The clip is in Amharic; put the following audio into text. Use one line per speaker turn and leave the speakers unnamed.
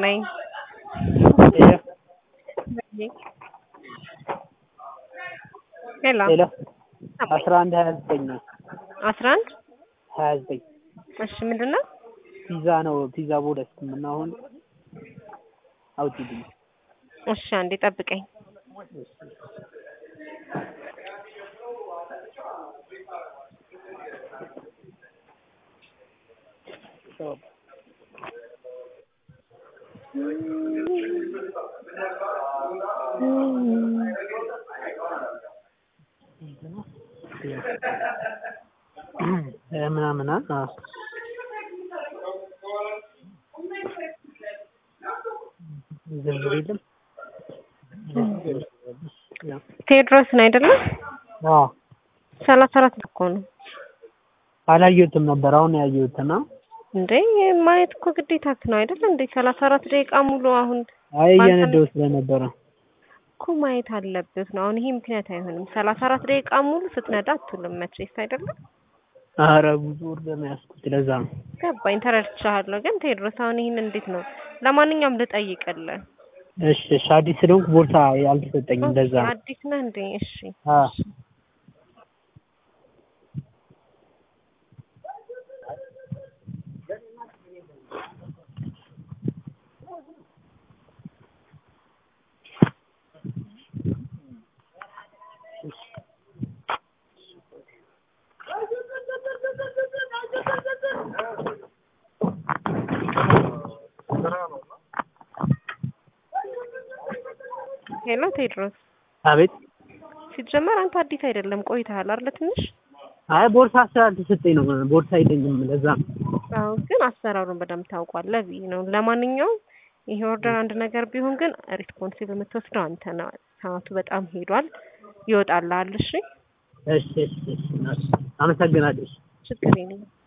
ነኝ። ሄሎ
ሄሎ አስራ አንድ ሀያ ዘጠኝ ነው
አስራ አንድ
ሀያ ዘጠኝ
እሺ ምንድን ነው?
ፒዛ ነው ፒዛ ቦደስ እና አሁን አውጪልኝ
እሺ አንዴ ጠብቀኝ።
ምናምን አዎ ዝርዝር የለም
ቴዎድሮስን አይደለም?
አዎ
ሰላሳ አራት እኮ ነው
አላየሁትም ነበር አሁን ያየሁትና
እንዴ ማየት እኮ ግዴታክ ነው አይደል እንዴ? ሰላሳ አራት ደቂቃ ሙሉ አሁን
አይ እየነዳሁ ስለነበረ
እኮ ማየት አለብህ ነው። አሁን ይሄ ምክንያት አይሆንም። ሰላሳ አራት ደቂቃ ሙሉ ስትነዳ አትውልም መቼስ አይደለም?
ኧረ ብዙ ኦርደር ነው ያዝኩት ለዛ ነው
ገባኝ፣ ተረድቻለሁ። ግን ቴዎድሮስ አሁን ይሄን እንዴት ነው? ለማንኛውም ልጠይቅልህ።
እሺ እሺ አዲስ ስለሆንኩ ቦርሳ አልተሰጠኝም ለዛ ነው
አዲስ ነህ እንዴ? እሺ
አዎ
ሄሎ ቴዎድሮስ፣
አቤት
ሲጀመር አንተ አዲስ አይደለም ቆይተሃል አይደል? ትንሽ
አይ ቦርሳ ስላልተሰጠኝ ነው ቦርሳ አይለኝም ለዛ ነው
አዎ፣ ግን አሰራሩን በደንብ ታውቋለህ ብዬ ነው። ለማንኛውም ይሄ ኦርደር አንድ ነገር ቢሆን ግን ሪስፖንሲብል የምትወስደው አንተ ነው። ሰዓቱ በጣም ሄዷል፣ ይወጣልሃል። እሺ
እሺ እሺ እሺ አመሰግናለሁ
ችግር የለም።